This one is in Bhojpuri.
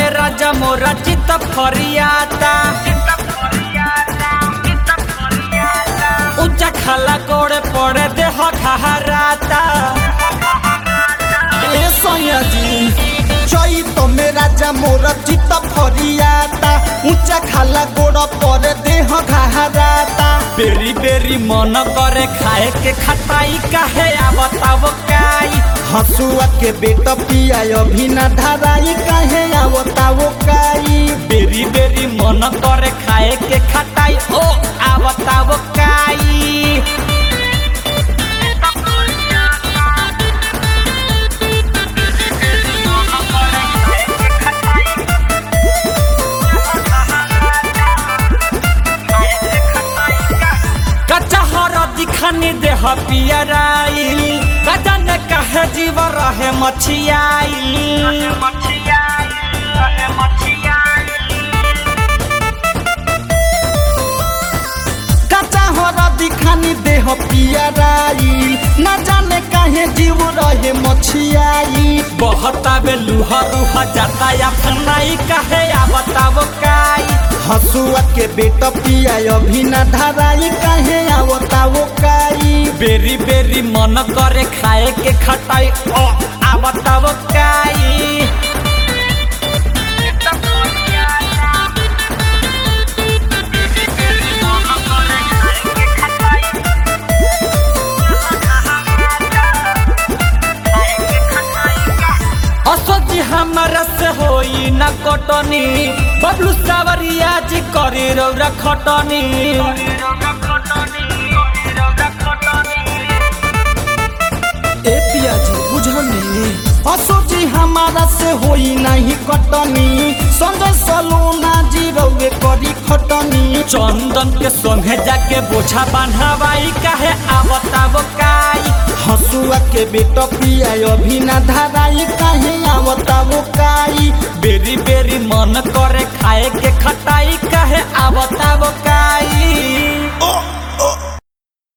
में राजा मोरा चित फरियाता ऊंचा खाला कोड़े पड़े देह खहराता ए सैया जी चैत में राजा मोर चित्त फरियाता ऊंचा खाला गोड़ पर देह घहराता बेरी बेरी मन करे खाए के खटाई काहे आवताव काई हसुआ के बेट पिया अभी न धराई काहे आवता वो काई बेरी बेरी मन करे खाए के खटाई ओ आवताव काई कच्चा हरदी खानी देह पियराइल कजा ने कहे जीव रहे मछियाइल कच्चा हरदी खानी देह पियराई न जाने काहे जीव रहे मछियाई बहतावे लुहा रुहा जाता या फनाई कहे आवताव काई हसुआ के बेट पिया अभी न धराई काहे आवता वो काई बेरी बेरी मन करे खाए के खटाई ओ आवताव काई असोजी हमारा से होई न कटनी बबलू सावरिया जी करी रौरा खटनी ए पिया जी बुझनी असोजी हमारा से होई नहीं कटनी संजय सलोना जी रउए करी खटनी चंदन के संगे जाके बोझा बांधावाई काहे आवताव काई हसुआ के बेट पिया अभी न धराई काहे आवता वो काई बेरी बेरी मन करे खाए के खटाई काहे आवताव